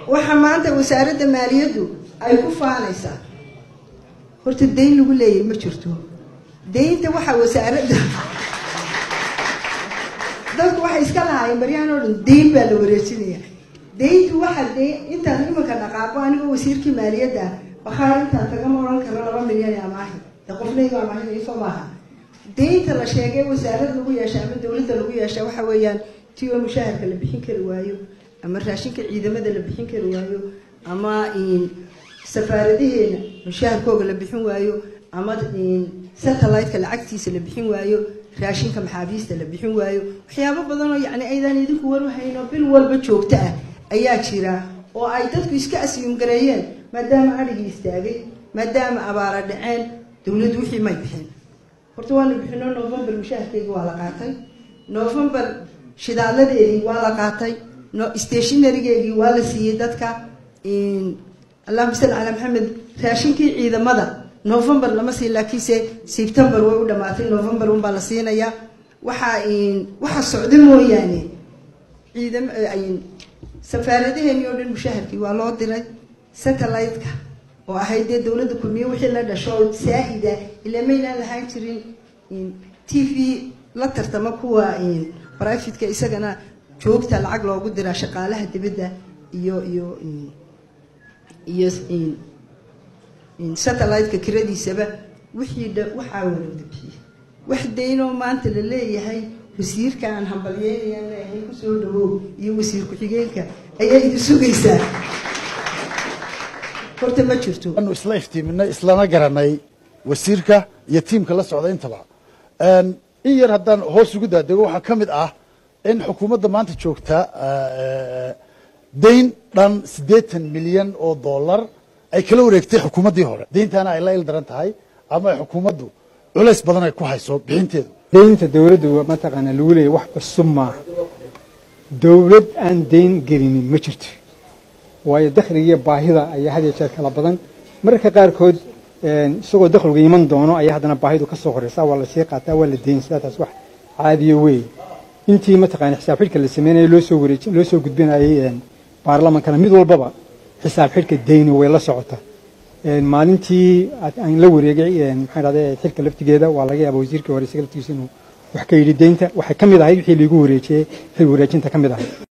waxa maanta wasaaradda maaliyaddu ay ku faanaysaa horta dayn lagu leeyahay ma jirto daynta waxaa wasaaradda dadku waxay iska lahaayeen baryahan oo dhan dayn baa la wareejinaya dayntu waxa dee intaan imanka dhaqaaqo anigoo wasiirkii maaliyadda bakhaar intaan tagama odhan karo laba milyan ee amaahi de qofnayga amaahin ifo maaha daynta la sheegay wasaarad lagu yeesha ama dowladda lagu yeesha waxa weeyaan ti oo mushaharka la bixin kari waayo ama raashinka ciidamada la bixin kari waayo ama safaaradaheena mushaharkooga la bixin waayo ama satellite-ka lacagtiisa la bixin waayo raashinka maxaabiista la bixin waayo waxyaabo badan oo yacni aydaan idinku warwahayno bil walba joogto ah ayaa jira oo ay dadku iska asyuum gareeyeen maadaama adhigii istaagay maadaama abaara dhaceen dowladdu wixii may bixin horta waana bixino november mushaharkeyga waa la qaatay november shidaaladeedii waa la qaatay stationarygeegii waa la siiyey dadka allahuma salli calaa maxamed raashinkii ciidamada november lama siin laakiinse september way u dhamaatay november unbaa la siinayaa waxaa waxa socda mooyaane ciidam safaaradaheeni oo dhan mushaharkii waa loo diray satellite-ka oo ahayd dee dowladda kulmiye wixii la dhasho saahida ilaa maynaan lahaan jirin t v la tartama kuwa brivatka isagana joogta lacag loogu diraa shaqaalaha dibadda iyo iyo iyo satellite-ka kiradiisaba wixii dha waxaa walooda bixiye wax daynoo maanta la leeyahay wasiirka aan hambalyeynayaan leeyahay kusoo dhawow iyo wasiir ku-xigeenka ayaa idin sugaysaa horta ma jirto anu isla iftiiminay islana garanay wasiirka iyo tiimka la socda intaba in yar haddaan hoos ugu daadego waxaa ka mid ah in xukuumadda maanta joogta dayn dhan siddeetan milyan oo dollar ay kala wareegtay xukuumaddii hore dayntaana ay la il daran tahay ama ay xukuumaddu culays badan ay ku hayso bixinteedu daynta dowladdu mataqaanaa lagu leeyahy wax cusub maaha dowlad aan dayn gelinin ma jirto waayo dakhligiiyo baahida ayaa had iyo jeer kala badan mararka qaarkood isagoo dakhligu iman doono ayaa haddana baahidu ka soo horeysa waa la sii qaataa waa la deynsadaa taas wax caadiyo weeye intii mataqaana xisaab xidhka la sameynaya loo soo wareej loo soo gudbinayay baarlamankana mid walbaba xisaab xidhka dayni way la socota maalintii aan la wareegay maxaa dhahday xilka laftigeeda waa laga yaaba wasiirkii hore isaga laftigiisa inuu wax ka yidhi deynta waxay ka mid ahayd wixii liigu wareejiyey xil wareejinta ka mid ahayd